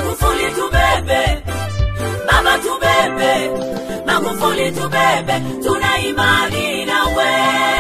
Magufuli tubebe, baba tubebe, Magufuli tubebe, tuna imani nawe.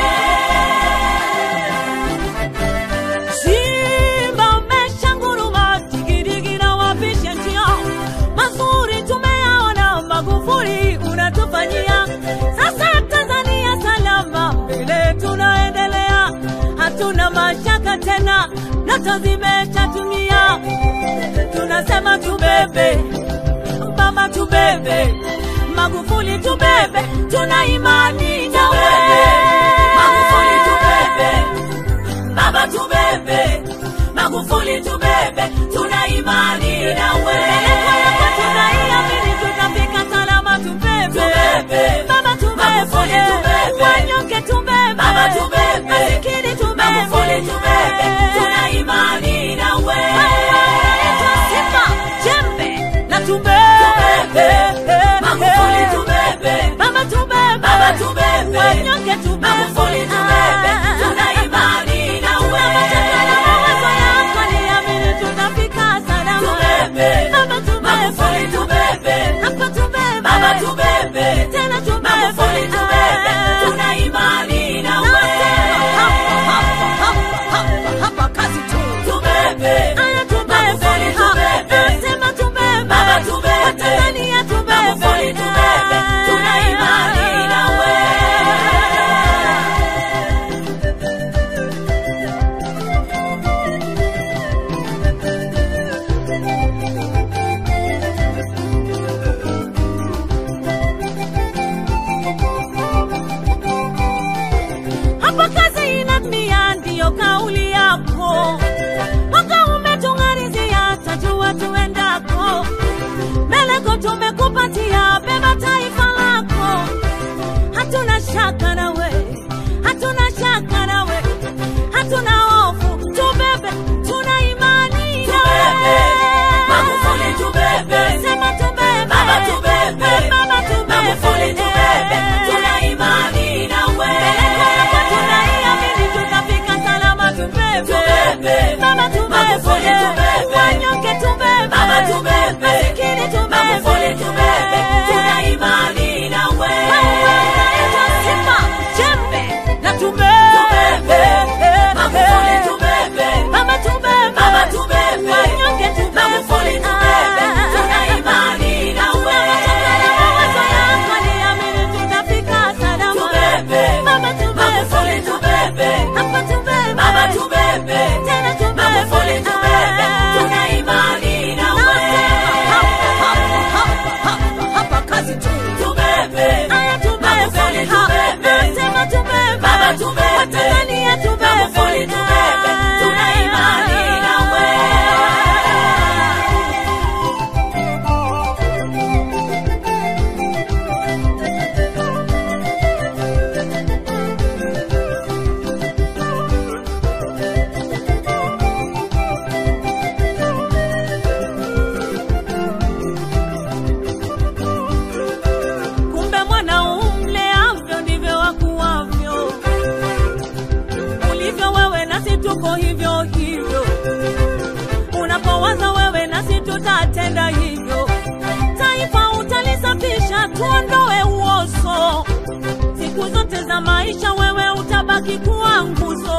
Simba umeshanguruma, digidigi na wapisha njia, mazuri tumeyaona, Magufuli unatufanyia. Sasa Tanzania salama, mbele tunaendelea, hatuna mashaka tena, ndoto zimeshatumia. Tunasema tubebe, mama tubebe, Magufuli tubebe, tuna imani nawe. Magufuli tubebe, baba tubebe, Magufuli tubebe, tuna imani nawe. Tunaiamini tutafika salama, tubebe. Tubebe. Baba tubebe. Magufuli tubebe. Wanyonge tubebe. Baba tubebe. Masikini tubebe. Magufuli tubebe, tuna imani nawe. Unaitwa Simba, jembe na tubebe. Magufuli tubebe, Baba tubebe. Baba tubebe. Wanyonge tubebe. Magufuli tubebe, tuna imani nawe. Tunapotaka na mawazo yako, niamini tutafika salama. Tubebe. Baba tubebe. Magufuli tubebe, Hapa tubebe. Baba tubebe, Tena tubebe. Magufuli tubebe, tuna imani nawe. Tubebe, Magufuli tubebe, Baba tubebe, Magufuli tubebe, tuna imani nawe. Hapa kazi inatimia, ndiyo kauli yako. Mwaka umetung'arizia, tajua tuendako. Meleko tumekupatia, beba taifa lako. Hatuna shaka nawe, hatuna shaka nawe, hatuna hofu. Tubebe, tuna imani nawe. Magufuli tubebe, Sema tubebe. Baba tubebe, Baba tubebe. Magufuli tubebe, tuna imani nawe. Tunaiamini tutafika salama, tubebe. Tubebe. Baba tubebe. Magufuli tubebe. Wanyonge tubebe. Baba tubebe. Masikini tubebe. Magufuli tubebe, tuna imani nawe. Wewe unaitwa Simba, jembe na tubebe. Tubebe. Magufuli tubebe, Baba tubebe. Baba tubebe. Wanyonge tubebe. Magufuli tubebe, tuna imani nawe. Tunapotaka na mawazo yako, niamini tutafika salama. Tubebe. Baba tubebe. Magufuli tubebe, Hapa tubebe. Baba tubebe, Tena tubebe. Magufuli tubebe, tuna imani nawe. Tubebe, Magufuli tubebe, Baba tubebe, Magufuli tubebe, tuna imani nawe. Kumbe mwana umleavyo ndivyo wakuwavyo. Ulivyo wewe nasi tuko hivyo hivyo. Unapowaza wewe nasi tutatenda hivyo. Taifa utalisafisha, tuondoe uozo. Siku zote za maisha wewe utabaki kuwa nguzo.